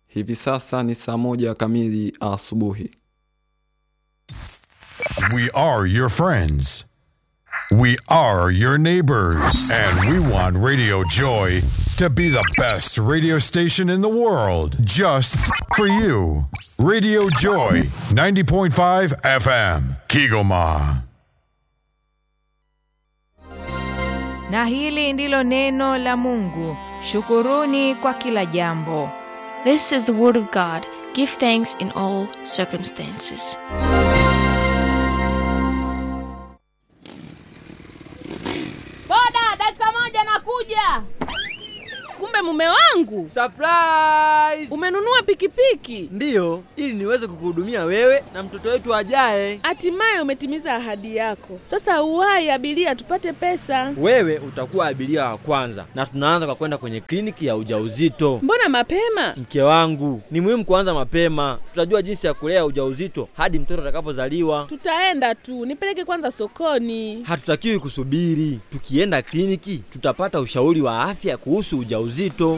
Hivi sasa ni saa moja kamili asubuhi. We are your friends. We are your neighbors. And we want Radio Joy to be the best radio station in the world just for you. Radio Joy 90.5 FM, Kigoma. Na hili ndilo neno la Mungu. Shukuruni kwa kila jambo. This is the word of God. Give thanks in all circumstances. Boda, dakika moja nakuja. Kumbe mume wangu Surprise! umenunua pikipiki, Ndiyo, ili niweze kukuhudumia wewe na mtoto wetu ajaye. hatimaye umetimiza ahadi yako. Sasa uwahi abiria, tupate pesa. Wewe utakuwa abiria wa kwanza, na tunaanza kwa kwenda kwenye kliniki ya ujauzito. Mbona mapema? Mke wangu, ni muhimu kuanza mapema. Tutajua jinsi ya kulea ujauzito hadi mtoto atakapozaliwa. Tutaenda tu, nipeleke kwanza sokoni. Hatutakiwi kusubiri. Tukienda kliniki, tutapata ushauri wa afya kuhusu ujauzito.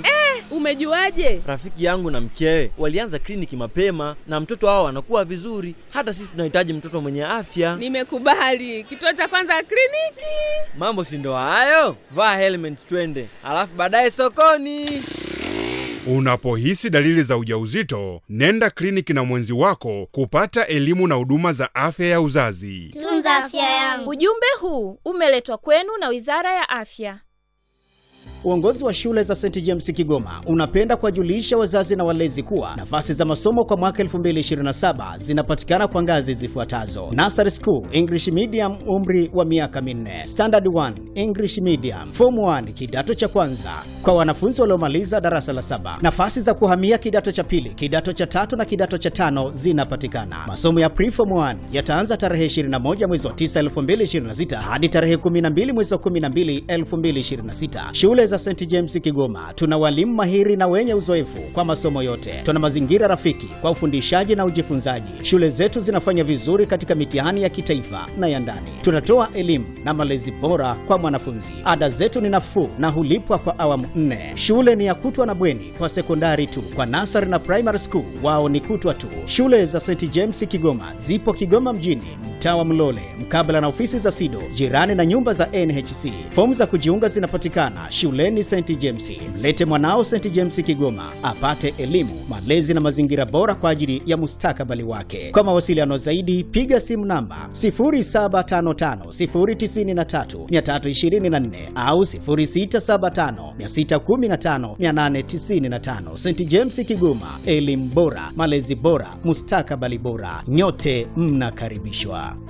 Umejuaje? Rafiki yangu na mkewe walianza kliniki mapema na mtoto wao anakuwa vizuri. Hata sisi tunahitaji mtoto mwenye afya. Nimekubali. Kituo cha kwanza kliniki. Mambo si ndo hayo? Vaa helmet twende, alafu baadaye sokoni. Unapohisi dalili za ujauzito, nenda kliniki na mwenzi wako kupata elimu na huduma za afya ya uzazi. Tunza afya yangu. Ujumbe huu umeletwa kwenu na Wizara ya Afya. Uongozi wa shule za St James Kigoma unapenda kuwajulisha wazazi na walezi kuwa nafasi za masomo kwa mwaka 2027 zinapatikana kwa ngazi zifuatazo: Nursery School English Medium, umri wa miaka minne; Standard 1 English Medium; Form 1 kidato cha kwanza kwa wanafunzi waliomaliza darasa la saba. Nafasi za kuhamia kidato cha pili, kidato cha tatu na kidato cha tano zinapatikana. Masomo ya Preform 1 yataanza tarehe 21 mwezi wa 9 2026 hadi tarehe 12 mwezi wa 12 2026. Shule za St James Kigoma tuna walimu mahiri na wenye uzoefu kwa masomo yote. Tuna mazingira rafiki kwa ufundishaji na ujifunzaji. Shule zetu zinafanya vizuri katika mitihani ya kitaifa na ya ndani. Tunatoa elimu na malezi bora kwa mwanafunzi. Ada zetu ni nafuu na hulipwa kwa awamu nne. Shule ni ya kutwa na bweni kwa sekondari tu. Kwa nasari na primary school wao ni kutwa tu. Shule za St James Kigoma zipo Kigoma mjini, mtaa wa Mlole, mkabala na ofisi za SIDO, jirani na nyumba za NHC. Fomu za kujiunga zinapatikana shuleni St James. Mlete mwanao St James Kigoma apate elimu, malezi na mazingira bora kwa ajili ya mustakabali wake. Kwa mawasiliano zaidi, piga simu namba 0755093324 au 0675615895. St James Kigoma, elimu bora, malezi bora, mustakabali bora. Nyote mnakaribishwa.